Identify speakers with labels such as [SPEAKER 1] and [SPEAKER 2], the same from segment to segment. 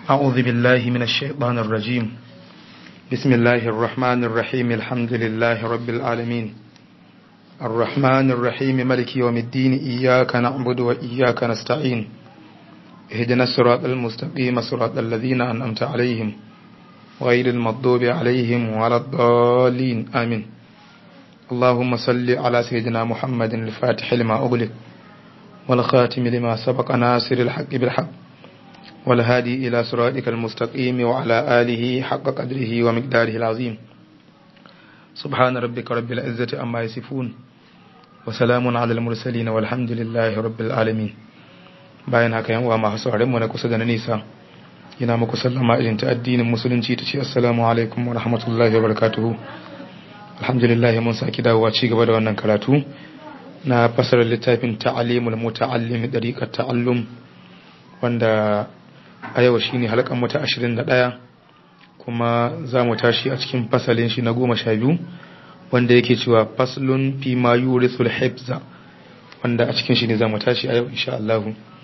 [SPEAKER 1] أعوذ بالله من الشيطان الرجيم بسم الله الرحمن الرحيم الحمد لله رب العالمين الرحمن الرحيم ملك يوم الدين إياك نعبد وإياك نستعين اهدنا الصراط المستقيم صراط الذين أنعمت عليهم غير المغضوب عليهم ولا الضالين آمين اللهم صل على سيدنا محمد الفاتح لما أغلق والخاتم لما سبق ناصر الحق بالحق والهادي إلى صراطك المستقيم وعلى آله حق قدره ومقداره العظيم سبحان ربك رب العزة أما يصفون وسلام على المرسلين والحمد لله رب العالمين bayan haka yan uwa masu sauraren mu na kusa da na nisa ina muku sallama irin ta addinin musulunci ta ce assalamu alaikum wa rahmatullahi wa barakatuhu alhamdulillah mun saki dawowa ci gaba da wannan karatu na fasarar littafin ta'alimul muta'allim dariqat ta'allum wanda a yau shine halkan mu ta 21 kuma za mu tashi a cikin fasalin shi na 12 wanda yake cewa faslun fi ma yurithul hifza wanda a cikin shi ne za mu tashi a yau insha Allah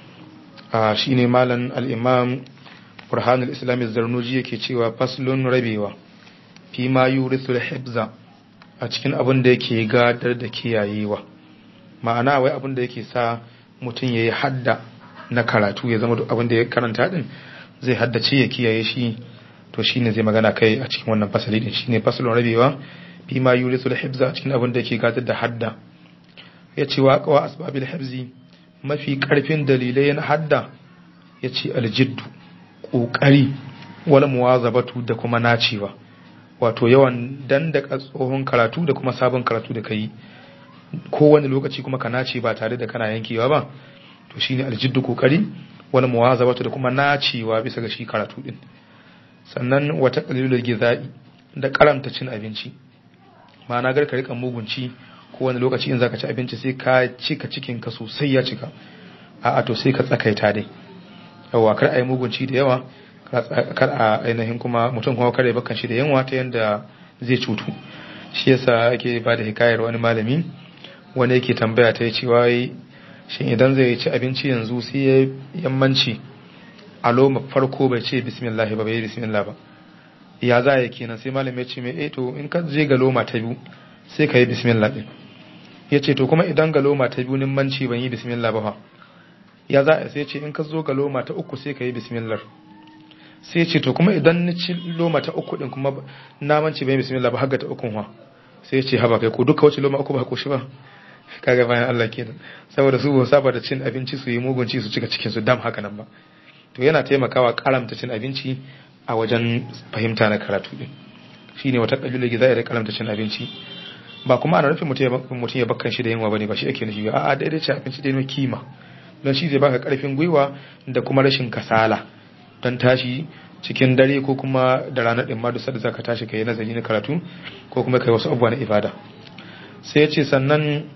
[SPEAKER 1] a shine malam al-imam burhanul islam zarnuji yake cewa faslun rabewa fi ma yurithul hifza a cikin abin da yake gadar da kiyayewa ma'ana wai abin da yake sa mutum yayi hadda na karatu ya zama abin da ya karanta din zai haddace ya kiyaye shi to shine zai magana kai a cikin wannan fasali din shine faslun rabewa fi ma yurithul hifza a cikin abin da yake gadar da hadda ya ce wa qawa asbabil hifzi mafi karfin dalilai na hadda ya ce aljiddu ƙoƙari wala muwazabatu da kuma nacewa wato yawan dandaka tsohon karatu da kuma sabon karatu da kai kowane lokaci kuma ka nace ba tare da kana yankewa ba to shine aljiddu ƙoƙari wala muwazabatu da kuma nacewa bisa ga shi karatu din sannan wata qalilul gizai da karanta cin abinci ma'ana gar ka rika mugunci kowane lokaci in zaka ci abinci sai ka cika cikin ka sosai ya cika a'a to sai ka tsakaita dai yawa kar a yi mugunci da yawa kar a ainihin kuma mutum kuma kare bakan shi da yanwa ta yanda zai cutu shi yasa ake ba da hikayar wani malami wani yake tambaya ta ce wai shin idan zai ci abinci yanzu sai ya yammanci a loma farko bai ce bismillah ba bai bismillah ba ya za ya kenan sai malami ya ce mai eh to in ka je ga loma ta biyu sai ka yi bismillah din ya ce to kuma idan ga loma ta biyu nimmanci ban yi bismillah ba fa ya za a sai ce in ka zo ga loma ta uku sai ka yi bismillah sai ce to kuma idan ni ci loma ta uku din kuma namanci ban yi bismillah ba haga ta ukun wa sai ce haba kai ko duka wace loma uku ba ko shi ba kaga bayan Allah kenan saboda su ba saba da cin abinci su yi mugunci su cika cikin su dam haka nan ba to yana taimakawa karamta cin abinci a wajen fahimta na karatu din shine wata kabila gida da karamta cin abinci ba kuma ana nufin mutum ya bakkan shi da yunwa bane ba shi ake nufi ba a'a daidai ce abinci da kima don shi zai baka karfin gwiwa da kuma rashin kasala don tashi cikin dare ko kuma da ranar ɗin ma da zaka tashi kai nazari na karatu ko kuma kai wasu abubuwa na ibada sai ya ce sannan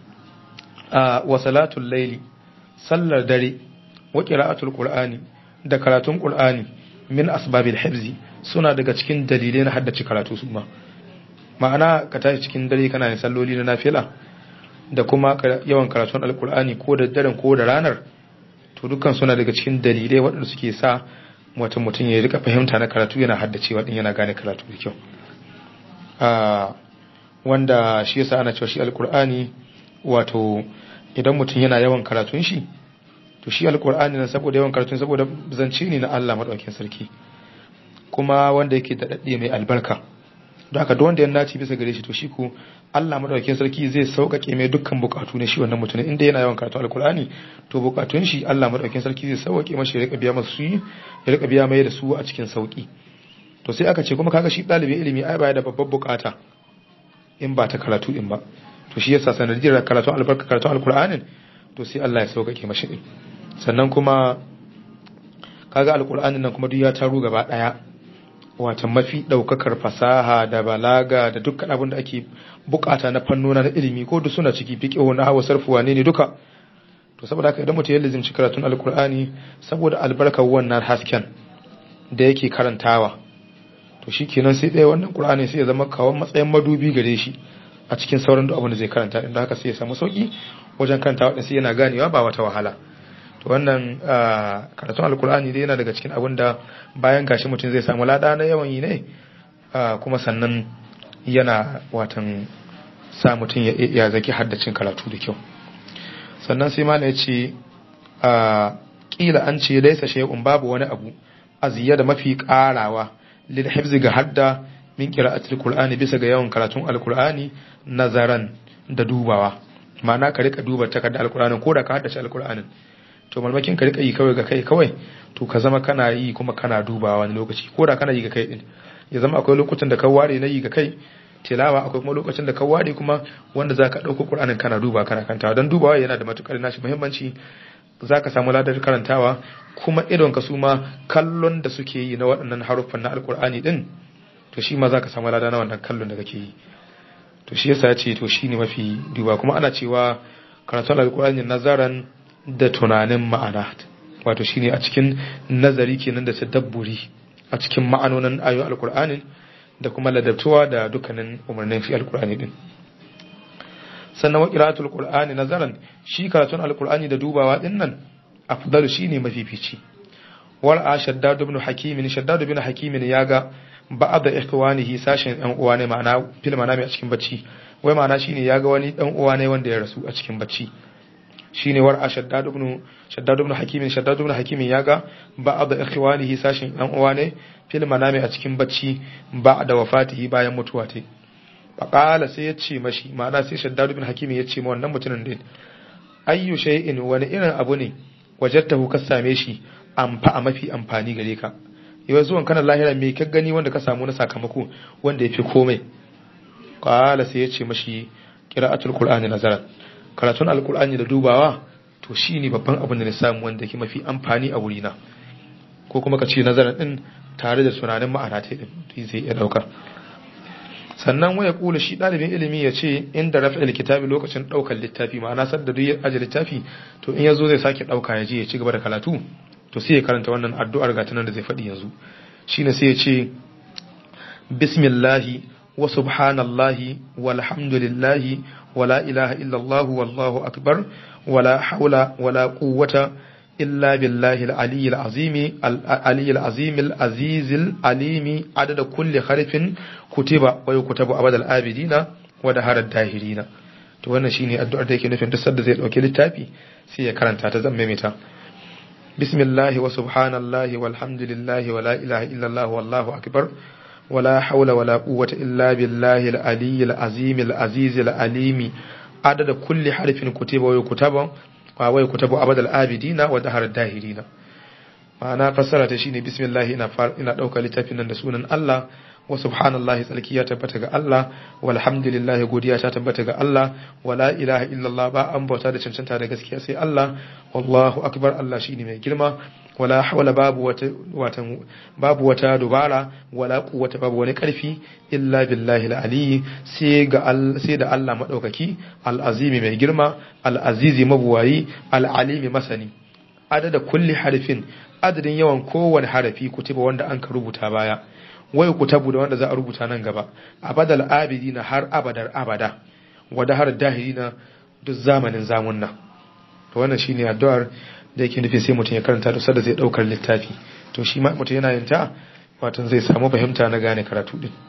[SPEAKER 1] a wa salatul laili sallar dare wa qira'atul qur'ani da karatun qur'ani min asbabil hifzi suna daga cikin dalilai na haddace karatu su ma ma'ana ka tashi cikin dare kana yin salloli na nafila da kuma yawan karatun alkur'ani ko da daren ko da ranar to dukkan suna daga cikin dalilai waɗanda suke sa wata mutum ya rika fahimta na karatu yana haddacewa din yana gane karatu da kyau wanda shi yasa ana cewa shi alkur'ani wato idan mutum yana yawan karatun shi to shi alkur'ani na saboda yawan karatun saboda zance ne na Allah madaukakin sarki kuma wanda yake da dadde mai albarka don haka wanda ya naci bisa gare shi to shi ko Allah madaukakin sarki zai sauƙaƙe mai dukkan bukatu ne shi wannan mutumin inda yana yawan karatu alkur'ani to bukatun shi Allah madaukakin sarki zai sauƙaƙe mashi ya rika biya masu su ya rika biya mai da su a cikin sauƙi to sai aka ce kuma kaga shi ɗalibin ilimi ai baya da babbar bukata in ba ta karatu din ba to shi yasa sanadiyar karatu albarka karatu alkur'anin to sai Allah ya sauƙaƙe mashi din sannan kuma kaga alkur'anin nan kuma duk ya taru gaba ɗaya wata mafi ɗaukakar fasaha da balaga da dukkan abin da ake bukata na fannona na ilimi ko da suna ciki fiƙe na hawa sarfuwa ne ne duka to saboda haka idan mutum ya lizimci karatun alkur'ani saboda albarkar wannan hasken da yake karantawa to shi kenan sai ɗaya wannan ƙur'ani sai ya zama kawon matsayin madubi gare shi a cikin sauran duk abin da zai karanta inda haka sai ya samu sauki wajen karantawa ɗin sai yana ganewa ba wata wahala to wannan karatun alkur'ani dai yana daga cikin abin da bayan gashi mutum zai samu lada na yawan yi ne kuma sannan yana watan sa mutum ya zaki haddacin karatu da kyau sannan sai malam ya ce kila an ce laisa shay'un babu wani abu aziya da mafi karawa lil hifzi ga hadda min qira'atil qur'ani bisa ga yawan karatun alqur'ani nazaran da dubawa ma'ana ka rika duba takardar alqur'ani ko da ka haddace alqur'anin to malmakin ka rika yi kawai ga kai kawai to ka zama kana yi kuma kana dubawa wani lokaci ko da kana yi ga kai din ya zama akwai lokutan da ka ware na yi ga kai tilawa akwai kuma lokacin da ka ware kuma wanda za ka ɗauko ƙur'anin kana duba kana kantawa don dubawa yana da matuƙar nashi muhimmanci za ka samu ladar karantawa kuma idon ka su ma kallon da suke yi na waɗannan haruffan na alƙur'ani ɗin to shi ma za ka samu lada na wannan kallon da kake yi to shi yasa ce to shi ne mafi duba kuma ana cewa karatun alƙur'ani nazaran da tunanin ma'ana wato shine a cikin nazari kenan da tadabburi a cikin ma'anonin ayoyin alƙur'anin da kuma ladabtuwa da dukkanin umarnin shi alkur'ani din sannan wa qira'atul qur'ani nazaran shi karatun alkur'ani da dubawa din nan afdalu shine mafifici wal ashaddad ibn hakim shaddad ibn hakim ya ga ba'd ikhwanihi sashin ɗan uwa ne ma'ana fil manami a cikin bacci wai ma'ana shine ya ga wani ɗan uwa ne wanda ya rasu a cikin bacci shine war ashaddad ibn shaddad ibn hakim shaddad ibn hakim ya ga ba'd ikhwanihi sashin ɗan uwa ne fil manami a cikin bacci ba da wafatihi bayan mutuwa ta faqala sai ya ce mashi ma'ana sai shaddad ibn hakim ya ce ma wannan mutumin din ayyu shay'in wani irin abu ne wajattahu ka same shi amfa a mafi amfani gare ka yau zuwan kana lahira me ka gani wanda ka samu na sakamako wanda yafi komai qala sai ya ce mashi qira'atul qur'ani nazaran karatun alqur'ani da dubawa to shine babban abin da na samu wanda yake mafi amfani a wurina ko kuma ka ce nazarin din tare da tunanin ma'ana ta din zai iya dauka sannan waya kula shi dalibin ilimi ya ce inda raf'il kitabi lokacin daukar littafi ma'ana sadda duk ya aje littafi to in yazo zai sake dauka ya je ya ci gaba da karatu to sai ya karanta wannan addu'ar ga tunan da zai faɗi yanzu shine sai ya ce bismillahi wa subhanallahi walhamdulillahi wala ilaha illallah wallahu akbar wala haula wala quwwata إلا بالله العلي العظيم العلي العظيم العزيز العليم عدد كل حرف كتب ويكتب أبد الآبدين ودهر الداهرين to wannan shine addu'ar da yake nufin duk sanda zai dauki littafi sai ya karanta ta zan maimaita bismillahi wa subhanallahi walhamdulillahi wa la ilaha illallah wallahu akbar wala hawla wala quwwata illa billahi al-aliyyil azim al-aziz al-alimi adada kulli harfin kutiba wa yukutaba wa wai kutabu abadal abidina wa dahar dahirina ma'ana fassara ta shine bismillah ina ina dauka littafin nan da sunan Allah wa subhanallahi tsalki ya tabbata ga Allah walhamdulillah godiya ta tabbata ga Allah wala ilaha illallah ba an bauta da cancanta da gaskiya sai Allah wallahu akbar Allah shine mai girma wala hawla babu wata watan babu wata dubara wala quwwata babu wani karfi illa billahi al-ali sai ga sai da Allah madaukaki al-azimi mai girma al-azizi mabuwayi al-alimi masani adada kulli harfin adadin yawan kowane harafi kutiba wanda an ka rubuta baya wai kutabu da wanda za a rubuta nan gaba abadal abidina har abadar abada wada har dahirina duk zamanin zamunna to wannan shine addu'ar da yake nufi sai mutum ya karanta da sadda zai daukar littafi to shi ma mutum yana yin ta wato zai samu fahimta na gane karatu din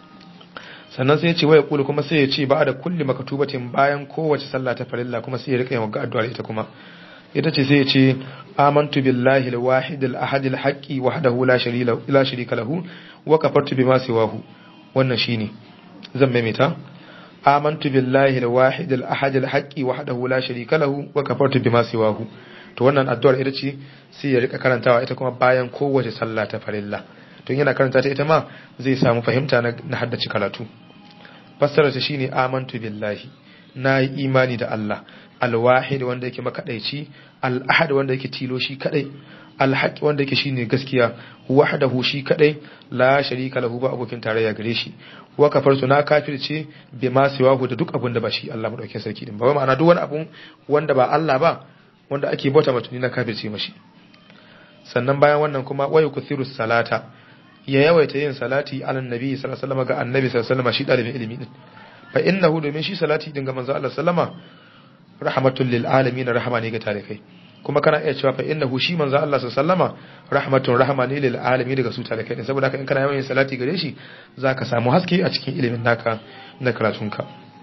[SPEAKER 1] sannan sai ya ce waya kulu kuma sai ya ce ba da kulli makatubatin bayan kowace sallah ta farilla kuma sai ya rika yin addu'ar ita kuma ita ce sai ya ce amantu billahi al-wahid al-ahad al-haqqi wahdahu la sharika la sharika lahu wa kafartu bima siwahu wannan shine zan maimaita amantu billahi al-wahid al-ahad al-haqqi wahdahu la sharika lahu wa kafartu bima siwahu to wannan addu'ar ita ce sai ya rika karantawa ita kuma bayan kowace sallah ta farilla to yana karanta ta ita ma zai samu fahimta na haddace karatu fassara ta shine amantu billahi na yi imani da Allah alwahid wanda yake makadaici al-ahad wanda yake tilo shi kadai alhaq wanda yake shine gaskiya wahdahu shi kadai la sharika lahu ba abokin tarayya gare shi wa kafartu na kafirce bi ma siwahu da duk abun da ba shi Allah madaukakin sarki din ba ma'ana duk wani abun wanda ba Allah ba wanda ake bauta mutuni na kafirce mashi sannan bayan wannan kuma wayu kuthiru salata ya yawaita yin salati ala nabi sallallahu alaihi wasallam ga annabi sallallahu alaihi wasallam shi dalibin ilimi din fa innahu domin shi salati din ga manzo Allah sallama rahmatul lil alamin rahama ne ga tarikai kuma kana iya cewa fa innahu shi manzo Allah sallama rahmatun rahma ne lil alamin daga su talakai saboda haka in kana yawan salati gare shi zaka samu haske a cikin ilimin naka na karatunka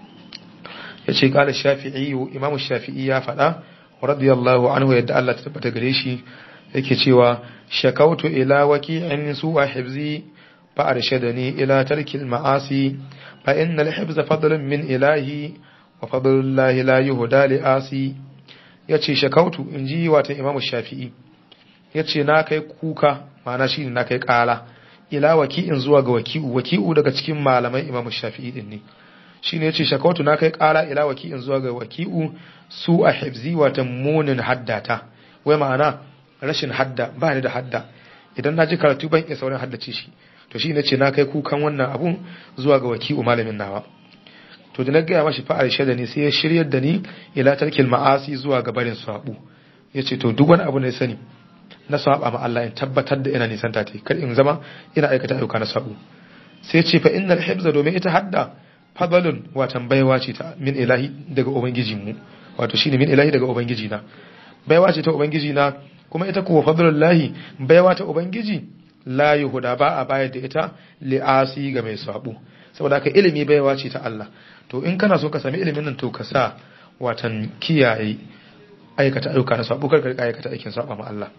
[SPEAKER 1] yace qala shafi'i imamu shafi'i ya faɗa radiyallahu anhu yadda Allah ta tabbata gare shi yake cewa shakautu ila waki'in su'a hibzi fa arshadani ila tarkil ma'asi fa innal hibza fadlun min ilahi wa fadlullahi la yuhda li asi yace shakautu inji wata imamu shafi'i yace na kai kuka ma'ana shine na kai kala ila waki'in zuwa ga waki'u waki'u daga cikin malaman imamu shafi'i din ne shine yace shakautu na kai kala ila waki'in zuwa ga waki'u su a hibzi wata munin haddata wai ma'ana rashin hadda ba ni da hadda idan na ji karatu ban iya saurin haddace shi to shi ne ce na kai kukan wannan abun zuwa ga waki'u malamin nawa to da na gaya mashi fa'ar shaida ne sai ya shiryar da ni ila tarkil ma'asi zuwa ga barin sabu ya ce to duk wani abu ne sani na saba ma Allah in tabbatar da ina nisan ta kar in zama ina aikata ayyuka na sabu sai ce fa innal hibza domin ita hadda fadalun watan baiwa ce ta min ilahi daga ubangijinmu wato shine min ilahi daga ubangiji na baiwa ce ta ubangiji na kuma ita kuwa fadlullahi baiwa ta ubangiji la yuhuda ba a bayar da ita li'asi ga mai sabo saboda haka ilimi baiwa ce ta Allah to in kana so ka sami ilimin nan to ka sa watan kiyaye aikata ayyuka na sabo kar ka aikata aikin saba ma Allah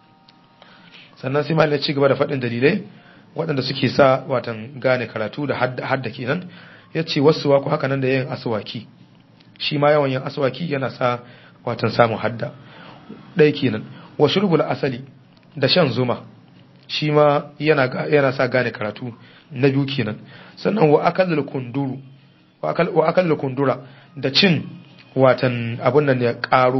[SPEAKER 1] sannan sai malai ci gaba da faɗin dalilai waɗanda suke sa watan gane karatu da hadda kenan ya ce wasu waku haka nan da yin aswaki shi ma yawan yin aswaki yana sa watan samun hadda ɗaya kenan wa shurbul asali da shan zuma shi ma yana yana sa gane karatu na biyu kenan sannan wa akalul kunduru wa akal wa akalul kundura da cin watan abun nan ya karo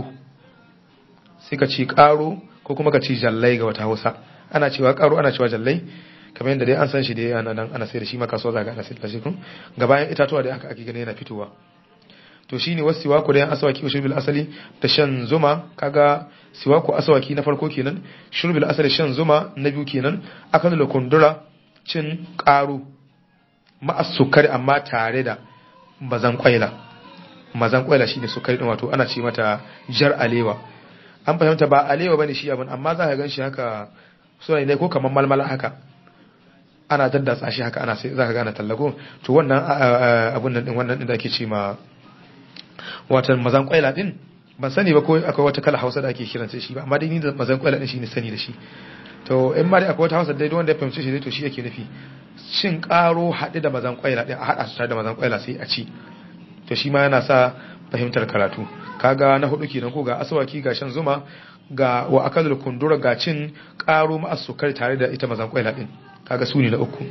[SPEAKER 1] sai ka ci karo ko kuma ka ci jallai ga wata Hausa ana cewa karo ana cewa jallai kamar yadda dai an san shi dai ana nan ana sai da shi maka so zaga ana sai da shi kun ga bayan itatuwa da aka ake gani yana fitowa to shine wasu siwaku da yan asawaki wa shurbil asali da shan zuma kaga siwaku asawaki na farko kenan shurbil asali shan zuma na biyu kenan akan da kundura cin karu ma'as sukari amma tare da bazan kwaila mazan kwaila shine sukari din wato ana ce mata jar alewa an fahimta ba alewa bane shi abin amma za ka gan shi haka suna ne ko kamar malmala haka ana daddatsa shi haka ana sai za ka gane tallako to wannan abun nan din wannan din da ake ce ma watan mazan kwaila din ban sani ba ko akwai wata kala hausa da ake kiran shi ba amma dai ni da mazan kwaila din shine sani da shi to in ma dai akwai wata hausa dai wanda ya fahimci shi dai to shi yake nufi shin karo haɗe da mazan kwaila din a haɗa su tare da mazan kwaila sai a ci to shi ma yana sa fahimtar karatu kaga na hudu kenan ko ga asawaki ga shan zuma ga wa akalul kundura ga cin karo ma sukari tare da ita mazan kwaila din kaga su ne na uku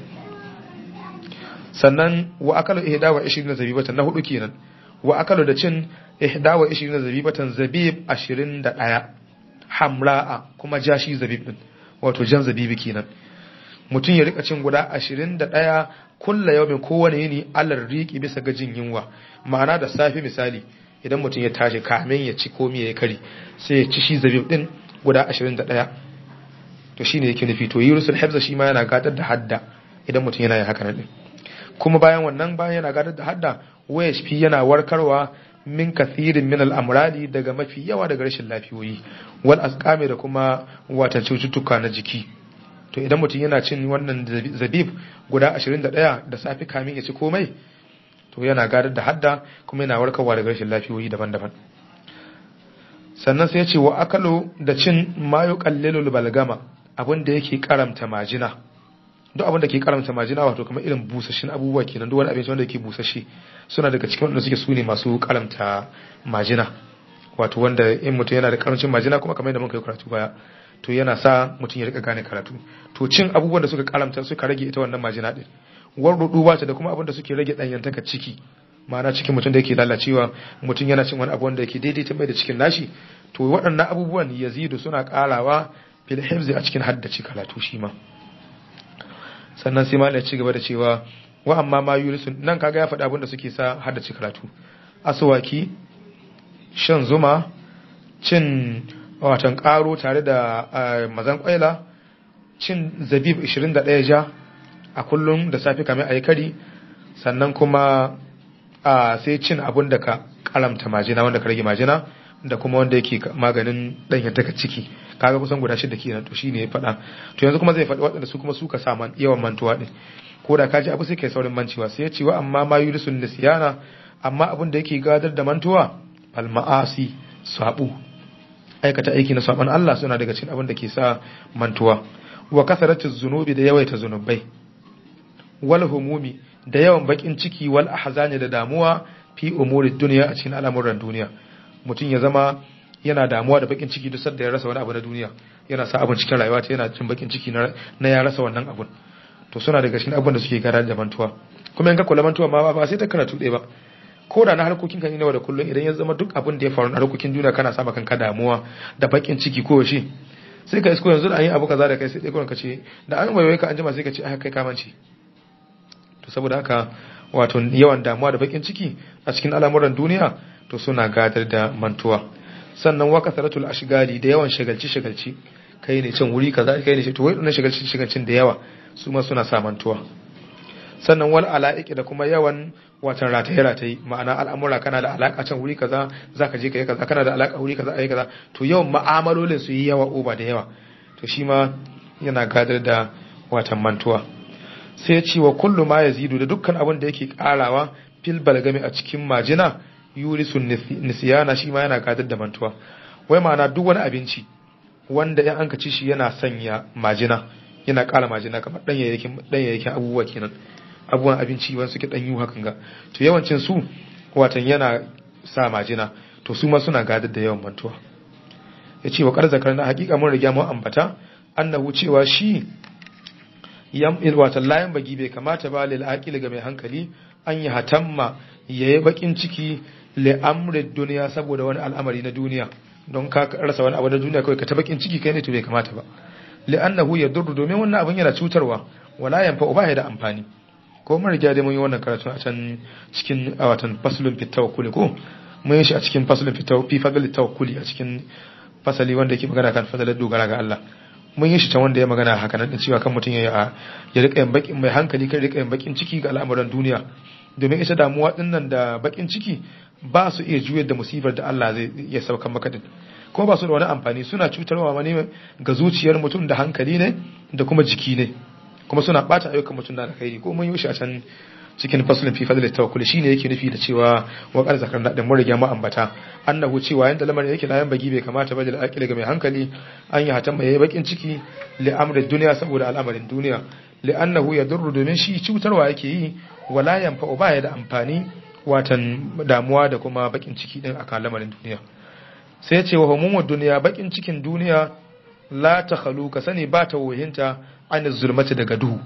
[SPEAKER 1] sannan wa akalu ihda wa 20 zabibatan na hudu kenan wa akalu da cin ihda wa 20 zabibatan zabib 21 hamra'a kuma jashi zabib din wato jan zabibi kenan mutum ya rika cin guda 21 kulla yawmin kowane yini alar riki bisa ga jin yunwa ma'ana da safi misali idan mutum ya tashi kamin ya ci komi ya kari sai ya ci shi zabib din guda 21 to shine yake nufi to yurusul hifza shi ma yana gadar da hadda idan mutum yana yin haka nan kuma bayan wannan bayan yana gadar da hadda wayashp yana warkarwa min kathirin min al'amrali daga mafi yawa daga rashin lafiyoyi wal asqami da kuma wata cututtuka na jiki to idan mutum yana cin wannan zabib guda 21 da safi kamin ya ci komai to yana gadar da hadda kuma yana warkarwa daga rashin lafiyoyi daban-daban sannan sai ya ce wa akalo da cin mayu kallilul balgama abin da yake karamta majina duk abin da ke karamta majina wato kamar irin busashin abubuwa kenan duk wani abinci wanda yake busashe suna daga cikin wanda suke sune masu karamta majina wato wanda in mutum yana da karancin majina kuma kamar yadda muka yi karatu baya to yana sa mutum ya rika gane karatu to cin abubuwan da suka karamta suka rage ita wannan majina din warrudu ba ta da kuma abin da suke rage danyantaka ciki ma'ana cikin mutum da yake lalacewa mutum yana cin wani abu wanda yake daidaita mai da cikin nashi to waɗannan abubuwan yazidu suna karawa fil hifzi a cikin haddace karatu shi ma sannan sai malai ci gaba da cewa wa amma ma yurisu nan kaga ya faɗi abin da suke sa haddace karatu aswaki shan zuma cin watan karo tare da mazan kwaila cin zabib 21 ja a kullum da safi kamar ayi kari sannan kuma sai cin abun da ka kalamta majina wanda ka rage majina da kuma wanda yake maganin ɗanyantaka ciki kaga kusan guda shida kenan to shine ya faɗa to yanzu kuma zai faɗi waɗanda su kuma suka sa man yawan mantuwa din ko da kaji abu sai kai saurin mancewa sai ya ce wa amma ma yurisun nisyana amma abin da yake gadar da mantuwa al ma'asi sabu aikata aiki na saban Allah suna daga cikin abin da ke sa mantuwa wa kasaratu zunubi da yawaita zunubai wal humumi da yawan bakin ciki wal ahzani da damuwa fi umuri duniya a cikin al'amuran duniya mutum ya zama yana damuwa da bakin ciki duk sanda ya rasa wani abu na duniya yana sa abin cikin rayuwa ta yana cin bakin ciki na ya rasa wannan abun to suna daga cikin abin da suke gara da mantuwa kuma in ka kula mantuwa ma ba sai ta karatu ɗaya ba ko da na harkokin kan nawa da kullum idan ya zama duk abin da ya faru na harkokin duniya kana sa kanka damuwa da bakin ciki ko shi sai ka isko yanzu da an yi abu kaza da kai sai dai ka ce da an waiwai ka an jima sai ka ce ai kai kamanci to saboda haka wato yawan damuwa da bakin ciki a cikin al'amuran duniya to suna gadar da mantuwa sannan wa kasaratul ashgali da yawan shagalci shagalci kai ne cin wuri kaza kai ne ce to wai wannan shagalci shagalcin da yawa su ma suna sa mantuwa sannan wal ala'iki da kuma yawan watan rataye rataye ma'ana al'amura kana da alaka can wuri kaza zaka je kai kaza kana da alaka wuri kaza ayi kaza to yawan ma'amalolin su yi yawa oba da yawa to shi ma yana gadar da watan mantuwa sai ya ce wa kullu ma yazidu da dukkan abin da yake karawa fil balgami a cikin majina yurisun nisiyana shi ma yana gadar da mantuwa wai ma'ana duk wani abinci wanda in an ci shi yana sanya majina yana ƙara majina kamar ɗanyayyakin abubuwa kenan abubuwan abinci wani suke ɗanyu hakan ga to yawancin su watan yana sa majina to su ma suna gadar da yawan mantuwa ya ce wa ƙarzakar na hakika mun riga mun ambata annahu cewa shi yam watan layan bagi bai kamata ba lil aqil ga mai hankali an yi hatamma yayi bakin ciki li amri duniya saboda wani al'amari na duniya don ka rasa wani abu na duniya kawai ka ta bakin ciki kai ne to bai kamata ba li'annahu yadurru domin wannan abin yana cutarwa wala yanfa ba da amfani ko mun riga dai mun yi wannan karatu a can cikin a watan faslun fit tawakkuli ko mun yi shi a cikin faslun fit fi fadl tawakkuli a cikin fasali wanda yake magana kan fadalar dogara ga Allah mun yi shi ta wanda ya magana haka nan cewa kan mutum ya ya rika yin bakin mai hankali kai rika yin bakin ciki ga al'amuran duniya domin ita damuwa dinnan da bakin ciki ba su iya juyar da musibar da Allah zai iya saukan maka din ko ba su da wani amfani suna cutarwa mani ga zuciyar mutum da hankali ne da kuma jiki ne kuma suna bata ayyukan mutum da alkhairi ko mun yi shi a can cikin fasulun fi fadl tawakkul shine yake nufi da cewa wa qad zakarna da mun riga mu ambata annahu cewa yanda lamarin yake layan bagi bai kamata ba da aqili ga mai hankali an yi hatan mai bakin ciki li amri dunya saboda al'amarin duniya li annahu yadurru domin shi cutarwa yake yi wala yanfa ba ya da amfani watan damuwa da kuma bakin ciki din akan lamarin duniya sai ce wa humumud duniya bakin cikin duniya la ta khalu ka sani ba ta wohinta an zulmati daga duhu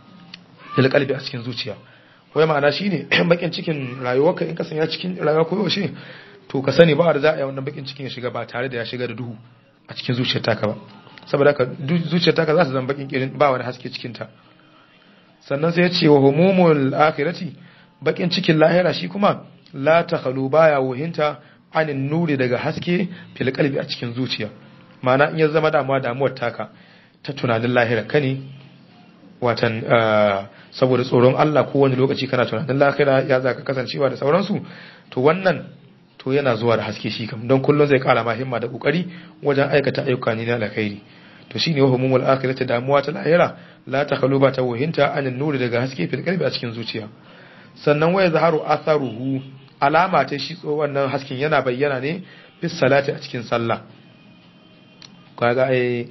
[SPEAKER 1] lil qalbi a cikin zuciya wai ma'ana shine bakin cikin rayuwarka in ka sanya cikin rayuwa ko yaushe to ka sani ba da za a yi wannan bakin cikin ya shiga ba tare da ya shiga da duhu a cikin zuciyar taka ba saboda haka zuciyar taka za ta zama bakin kirin ba wani haske cikin ta sannan sai ya ce wa humumul akhirati bakin cikin lahira shi kuma la ta khalu baya wohinta anin nuri daga haske fil qalbi a cikin zuciya ma'ana in ya zama damuwa damuwar taka ta tunanin lahira ka ne watan saboda tsoron Allah ko wani lokaci kana tunanin lahira ya zaka kasancewa da sauransu to wannan to yana zuwa da haske shi kam don kullum zai kara ma himma da kokari wajen aikata ayyuka ne na alkhairi to shine wa humumul akhirati damuwa ta lahira la takhalu ba ta wahinta anin nuri daga haske fil qalbi a cikin zuciya sannan waya zaharu atharuhu alama ta shi tso wannan hasken yana bayyana ne fi salati a cikin sallah kaga ai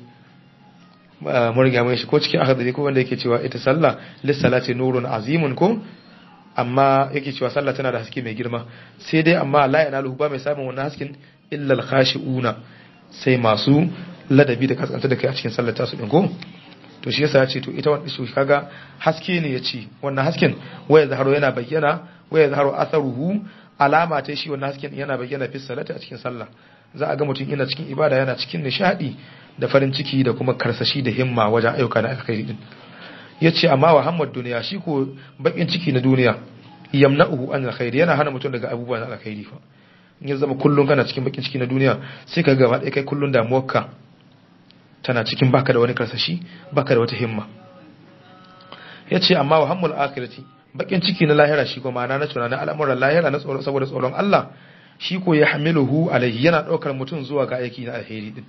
[SPEAKER 1] mun riga mun shi ko cikin akhdari ko wanda yake cewa ita sallah lis salati nurun azimun ko amma yake cewa sallah tana da haske mai girma sai dai amma la yanalu ba mai samun wannan hasken illa al khashiuna sai masu ladabi da kaskanta da kai a cikin sallar tasu din ko to shi yasa ya ce to ita wannan shi kaga haske ne ya ce wannan hasken waya zaharo yana bayyana waya zaharo atharuhu alama ta shi wannan hasken yana bayyana fi salati a cikin sallah za a ga mutum yana cikin ibada yana cikin nishadi da farin ciki da kuma karsashi da himma wajen ayyuka na alkhairi din yace amma wa hammad duniya shi ko bakin ciki na duniya yamna'uhu an alkhairi yana hana mutum daga abubuwan alkhairi fa in ya zama kullun kana cikin bakin ciki na duniya sai ka gaba ɗaya kai kullun damuwarka tana cikin baka da wani karsashi baka da wata himma yace amma wa hammul akhirati bakin ciki na lahira shi kuma ma'ana na tunanin al'amuran lahira na tsoro saboda tsoron Allah shi ko ya hamiluhu alaihi yana daukar mutum zuwa ga aiki na alheri din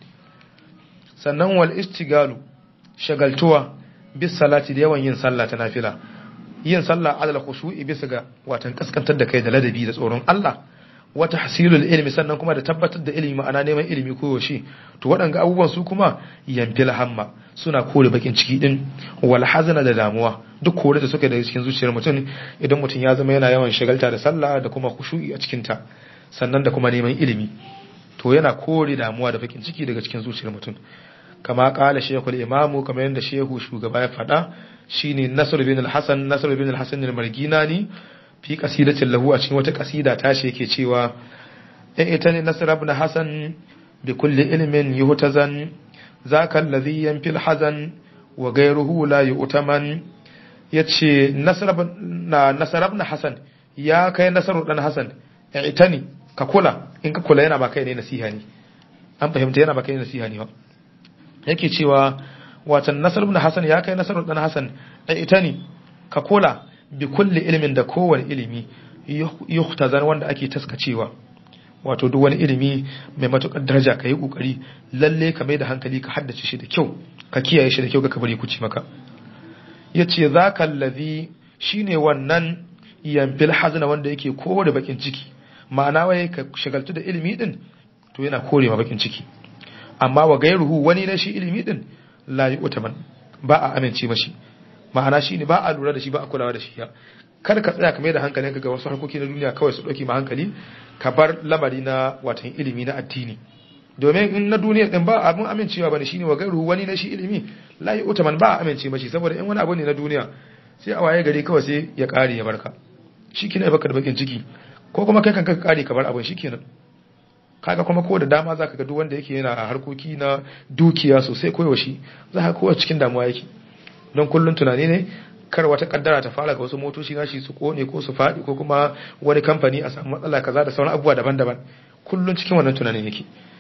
[SPEAKER 1] sannan wal istigalu shagaltuwa bis salati da yawan yin sallah ta nafila yin sallah alal khushu'i bisa ga watan kaskantar da kai da ladabi da tsoron Allah wata hasilul ilmi sannan kuma da tabbatar da ilimi ma'ana neman ilimi ko yaushe to waɗanga abubuwan su kuma yamfil hamma suna kore bakin ciki din wal hazana da damuwa duk kore da suka da cikin zuciyar mutum idan mutum ya zama yana yawan shagalta da sallah da kuma khushu'i a cikin ta sannan da kuma neman ilimi to yana kore damuwa da bakin ciki daga cikin zuciyar mutum kama kala shekul imamu kamar yadda shehu shugaba ya faɗa shine nasr bin al-hasan nasr bin al-hasan al-marginani fi qasidatin lahu a cikin wata qasida ta shi yake cewa in ita ne nasr ibn hasan bi kulli ilmin yuhtazan zaka alladhi yanfi al-hazan wa ghayruhu la yu'taman yace nasr ibn nasr ibn hasan ya kai nasr dan hasan ita ne ka kula in ka kula yana ba kai ne nasiha ne an fahimta yana ba kai ne nasiha ne ba yake cewa watan nasar ibn hasan ya kai nasar dan hasan ita ne ka kula bi kulli ilimin da kowane ilimi yuhtazan wanda ake taskacewa wato duk wani ilimi mai matukar daraja ka yi kokari lalle ka mai da hankali ka haddace shi da kyau ka kiyaye shi da kyau ga kabari kuci maka yace zaka allazi shine wannan yamfil hazna wanda yake kore bakin ciki ma'ana wai ka shagaltu da ilimi din to yana kore ma bakin ciki amma wa gairuhu wani na shi ilimi din la yi utaman ba a amince mashi ma'ana shi ne ba a lura da shi ba a kulawa da shi ya kar ka tsaya ka mai da hankalin ka ga wasu harkoki na duniya kawai su ɗauki ma hankali ka bar lamari na watan ilimi na addini domin in na duniya din ba abin amincewa bane shine wa gairuhu wani na shi ilimi la yi utaman ba a amince mashi saboda in wani abu ne na duniya sai a waye gari kawai sai ya kare ya barka shi kina baka da bakin ciki ko kuma kai kanka ka kare ka bar abin shikenan kaga kuma ko da dama zaka ga duk wanda yake yana harkoki na dukiya sosai ko yaushe za ka kowa cikin damuwa yake don kullun tunani ne kar wata kaddara ta fara ga wasu motoci nashi su kone ko su faɗi ko kuma wani kamfani a samu matsala kaza da sauran abubuwa daban-daban kullun cikin wannan tunanin yake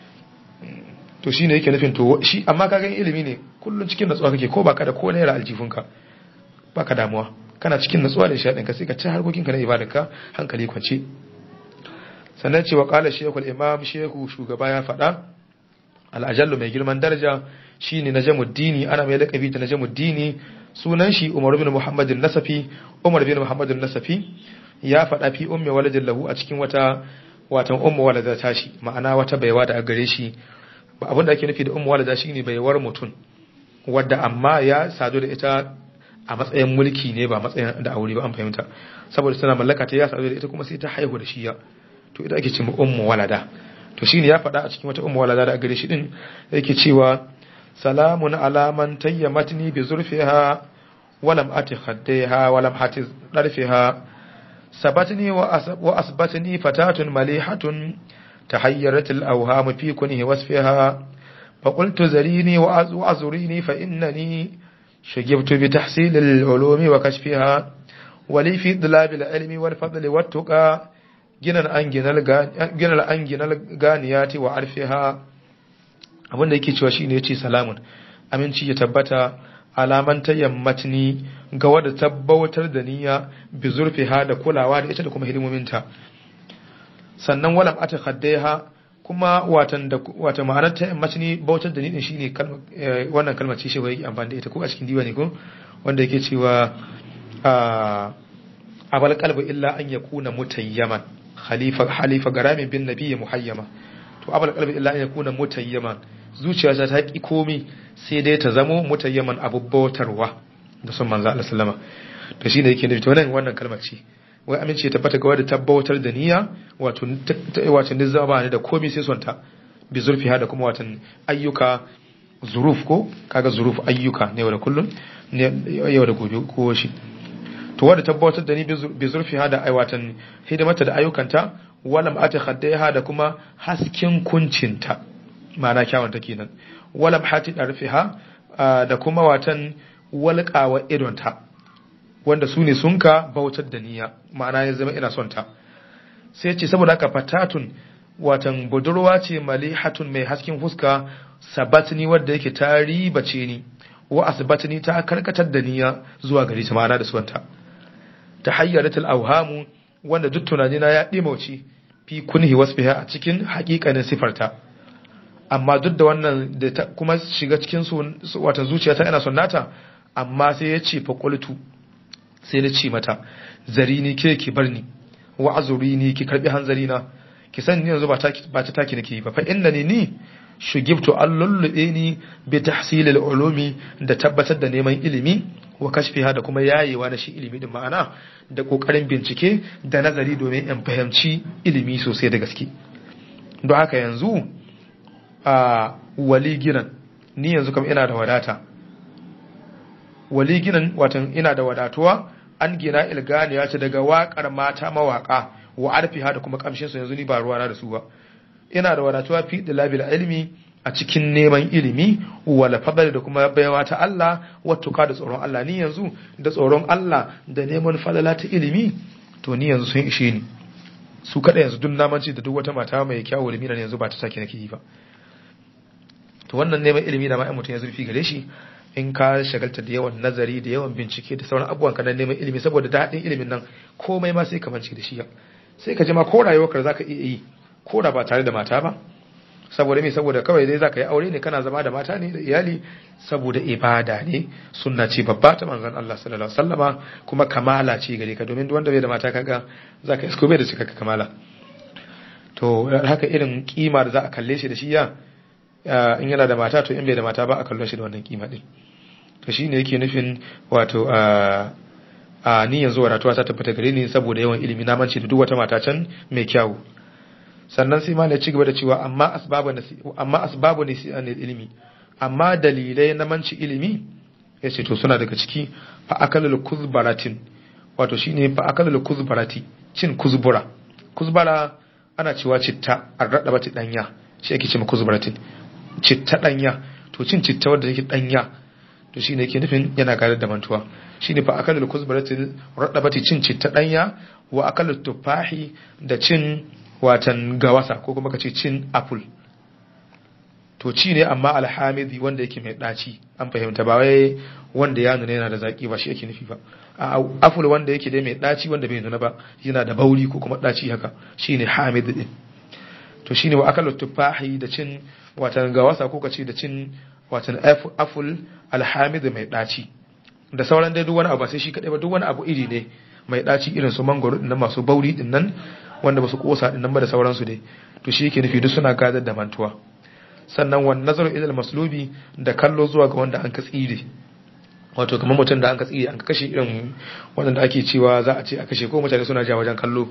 [SPEAKER 1] to shine yake nufin to shi amma kaga ilimi ne kullun cikin natsuwa kake ko baka da ko naira aljifunka baka damuwa kana cikin natsuwa da shaɗin ka sai ka ci harkokinka na ibadarka hankali kwance sannan cewa kala shekul imam shehu shugaba ya faɗa al'ajallu mai girman daraja shine najamuddini ana mai laƙabi da najamuddini sunan shi umar bin muhammadin nasafi umar bin muhammadin nasafi ya faɗa fi umme waladin lahu a cikin wata watan umma walada ta shi ma'ana wata baiwa da gare shi ba abin da ake nufi da umma walada shine baiwar mutum wadda amma ya sadu da ita a matsayin mulki ne ba matsayin da aure ba an fahimta saboda tana mallaka ta ya sadu da ita kuma sai ta haihu da shi ya to ita ake cewa ummu walada to shine ya faɗa a cikin wata ummu walada da gare shi din yake cewa salamun ala man tayyamatni bi zurfiha walam ati khaddaiha walam hati darfiha sabatni wa asbatni fatatun malihatun tahayyarat al-awham fi kunhi wasfiha فقلت زريني وأزريني فإنني شجبت بتحصيل العلوم وكشفها ولي في ضلاب العلم والفضل والتقى ginan an ginal ganiyati wa arfiha abinda yake cewa shine yace salamun aminci ya tabbata alaman tayammatni ga wadda tabbatar da niyya bi zurfiha da kulawa da ita da kuma hidimominta sannan walam ata khaddaiha kuma watan da wata ma'anar tayammatni bautar da ni din shine wannan kalmar ce shi bai amfani da ita ko a cikin diwani ko wanda yake cewa abal qalbu illa an yakuna mutayyaman khalifa halifa garami bin nabiyyi muhayyama to abal qalbi illa an yakuna mutayyaman zuciya ta ki komi sai dai ta zamo mutayyaman abubbautarwa da son manzo Allah sallama to shine yake nufi to nan wannan kalmar ce wai amince ta tabbata ga wanda tabbatar da niyya wato wato nizaba ne da komi sai sonta bi zurfi da kuma watan ayyuka zuruf ko kaga zuruf ayyuka ne da kullun ne yau da gobe ko shi to wadda tabbatar da ni bi zurfi da aiwatan hidimata da ayyukanta walam ata khaddaiha da kuma hasken kuncinta ma'ana kyawun ta kenan walam hati darfiha da kuma watan walqawa idonta wanda su ne sun ka bautar da niyya ma'ana ya zama ina son ta sai ce saboda haka fatatun watan budurwa ce malihatun mai hasken fuska sabatni wadda yake ta ribace ni wa asbatni ta karkatar da niyya zuwa gari ta ma'ana da suwanta ta hayyaratul awhamu wanda duk tunani na ya dimauci fi kunhi wasfiha a cikin haƙiƙanin sifarta amma duk da wannan da ta kuma shiga cikin su wata zuciyata ina son nata amma sai ya ce faƙultu sai na ce mata zari ni ke ki bar ni wa azuri ni ki karbi hanzari na ki san ni yanzu ba ta ba ta taki nake ba fa inna ni ni shugibtu an lullube ni bi tahsil al ulumi da tabbatar da neman ilimi wa kashfiha da kuma yayewa na shi ilimi din ma'ana da kokarin bincike da nazari domin in fahimci ilimi sosai da gaske don haka yanzu a wali ginan ni yanzu kam ina da wadata wali ginan watan ina da wadatuwa an gina ilganiya ce daga waƙar mata mawaƙa wa arfiha da kuma kamshin su yanzu ni ba ruwana da su ba ina da wadatuwa fi dilabil ilmi a cikin neman ilimi wala fadal da kuma baiwa ta Allah wattuka da tsoron Allah ni yanzu da tsoron Allah da neman falala ta ilimi to ni yanzu sun ishe ni su kada yanzu duk namanci da duk wata mata mai kyawu da minan yanzu ba ta sake nake yi ba to wannan neman ilimi da ma mutum ya zurfi gare shi in ka shagalta da yawan nazari da yawan bincike da sauran abubuwan ka neman ilimi saboda daɗin ilimin nan komai ma sai ka mance da shi sai ka ji ma ko rayuwarka zaka iya yi ko da ba tare da mata ba saboda me saboda kawai dai zaka yi aure ne kana zama da mata ne da iyali saboda ibada ne sunna ce babba ta manzon Allah sallallahu alaihi wasallama kuma kamala ce gare ka domin duk wanda bai da mata kaga zaka isko bai da cikakka kamala to haka irin kima da za a kalle shi da shi ya in yana da mata to in bai da mata ba a kallon shi da wannan kima din to shine yake nufin wato a ni yanzu wadatuwa ta tabbata gare ni saboda yawan ilimi na mance da duk wata mata can mai kyawu sannan sai malai ci gaba da cewa amma asbabu amma asbabu ne ilimi amma dalilai na manci ilimi yace to suna daga ciki fa akalul kuzbaratin wato shine fa akalul kuzbarati cin kuzbura kuzbara ana cewa citta arradaba ta danya shi ake cewa kuzbaratin citta danya to cin citta wanda take danya to shine yake nufin yana gadar da mantuwa shine fa akalul kuzbaratin radabati cin citta danya wa akalut tufahi da cin watan gawasa ko kuma ka ce cin apple to ci ne amma alhamidi wanda yake mai ɗaci an fahimta ba wai wanda ya nuna yana da zaƙi ba shi yake nufi ba a apple wanda yake dai mai ɗaci wanda bai nuna ba yana da bauri ko kuma ɗaci haka shine hamid din to shine wa akalu tufahi da cin watan gawasa ko ka ce da cin watan apple alhamid mai ɗaci da sauran dai duk wani abu sai shi kadai ba duk wani abu iri ne mai ɗaci irin su mangoro din nan masu bauri din nan wanda ba su kosa din nan ba da sauransu dai to shi yake nufi duk suna gadar da mantuwa sannan wan nazaru ilal maslubi da kallo zuwa ga wanda an ka tsire wato kamar mutum da an ka tsire an ka kashe irin wanda ake cewa za a ce a kashe ko mutane suna ja wajen kallo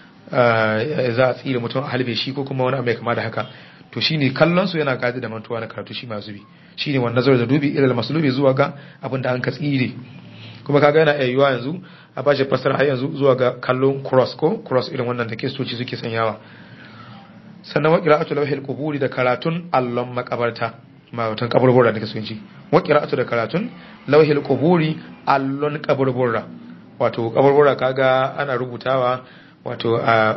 [SPEAKER 1] za a tsire mutum a halbe shi ko kuma wani abu mai kama da haka to shine kallon su yana gadar da mantuwa na karatu shi masu bi shine wan nazaru da dubi ilal maslubi zuwa ga abin da an ka tsire kuma kaga yana iya yiwuwa yanzu a bashi fasara har yanzu zuwa ga kallon cross ko cross irin wannan da kiristoci suke sanyawa sannan wa qira'atu lawhil quburi da karatun allon makabarta ma watan kaburbura da kake son ji wa qira'atu da karatun lawhil quburi allon kaburbura wato kaburbura kaga ana rubutawa wato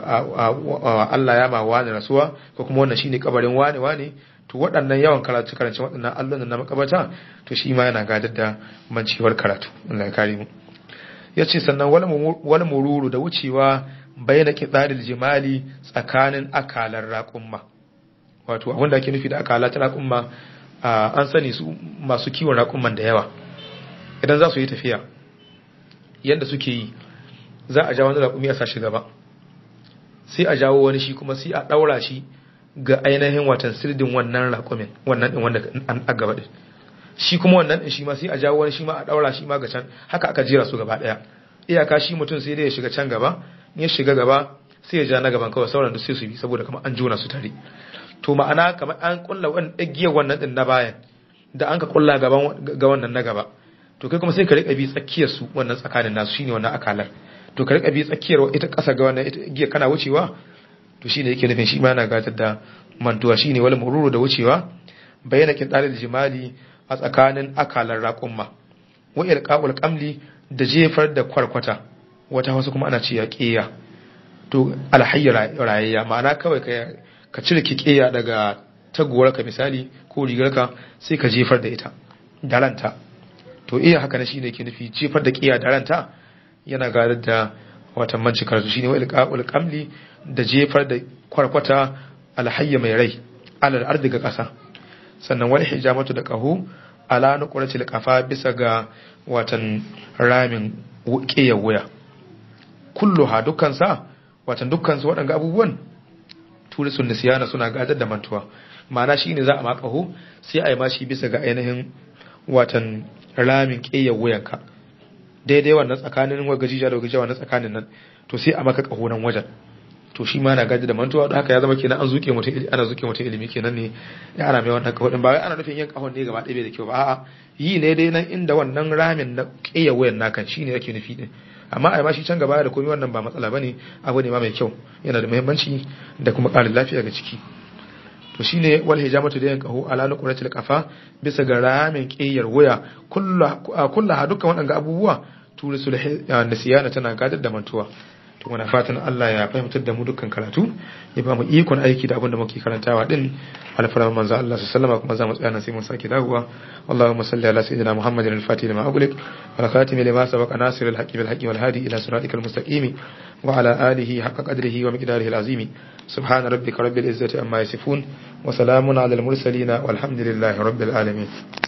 [SPEAKER 1] Allah ya ma wani rasuwa ko kuma wannan shine kabarin wani wani to waɗannan yawan karatu karance waɗannan allon na makabarta to shi ma yana gadar da mancewar karatu Allah ya kare mu yace sannan wal mururu da wucewa bayyana kitsalil jimali tsakanin akalar raƙumma wato abin da ake nufi da akala ta raƙumma an sani su masu kiwon raƙumman da yawa idan za su yi tafiya yadda suke yi za a jawo wani raƙumi a sashi gaba sai a jawo wani shi kuma sai a ɗaura shi ga ainihin watan sirdin wannan raƙumin wannan ɗin wanda an gaba ɗin shi kuma wannan ɗin shi ma sai a jawo wani shi ma a ɗaura shi ma ga can haka aka jera su gaba ɗaya iyaka shi mutum sai dai ya shiga can gaba ya shiga gaba sai ya ja na gaban kawai sauran da sai su bi saboda kamar an jona su tare to ma'ana kamar an kulla wannan igiyar wannan din na bayan da an ka kulla gaban ga wannan na gaba to kai kuma sai ka rika bi tsakiyar su wannan tsakanin nasu shine wannan akalar to ka rika bi tsakiyar ita kasa ga wannan ita igiyar kana wucewa to shine yake nufin shi ma yana gatar da mantuwa shine wal mururu da wucewa bayyana kin dalil jimali a tsakanin akalar raqumma wa ilqa'ul qamli da jefar da kwarkwata wata wasu kuma ana ce ya ƙeya to alhayya rayayya ma'ana kawai ka cire ki ƙeya daga taguwarka misali ko rigarka sai ka jefar da ita da ranta to iya haka na shine ke nufi jefar da ƙeya da ranta yana gadar da watan manci karatu shine wa ilqa'ul qamli da jefar da kwarkwata alhayya mai rai alal ardi ga kasa sannan wal hijamatu da qahu ala nuqratil qafa bisa ga watan ramin ƙiyar wuya kulluha dukkan sa watan dukkan su waɗanga abubuwan turisun nisiyana suna gadar da mantuwa ma'ana shine za a makaho sai a yi mashi bisa ga ainihin watan ramin ƙiyar wuyanka daidai wannan tsakanin wagajija da wagajiya wannan tsakanin nan to sai a maka ƙaho nan wajen to shi ma na gaji da mantuwa don haka ya zama kenan an zuke mutum ana zuke mutum ilimi kenan ne ya ana mai wannan kahon ba wai ana nufin yin kahon ne gaba ɗaya da kyau ba a'a yi ne dai nan inda wannan ramin na ƙeya wayan naka shi ne yake nufi din amma a shi can gaba da komai wannan ba matsala bane abu ne ma mai kyau yana da muhimmanci da kuma ƙarin lafiya ga ciki to shine wal hijamatu da yin kaho ala nuqratil qafa bisa ga ramin ƙeyar waya kullu dukkan waɗanga abubuwa turisul nisiyana tana gadar da mantuwa to muna fatan Allah ya fahimtar da mu dukkan karatu ya ba mu ikon aiki da abin da muke karantawa din alfarar manzo Allah sallallahu kuma za mu tsaya nan sai mun sake dawowa Allahumma salli ala sayyidina Muhammadin al-Fatih lima ughliq wal khatim lima sabaqa nasir al-haqqi bil haqqi wal hadi ila siratikal mustaqim wa ala alihi haqqa qadrihi wa miqdarihi al-azim subhana rabbika rabbil izzati amma yasifun wa salamun ala al-mursalin walhamdulillahi rabbil alamin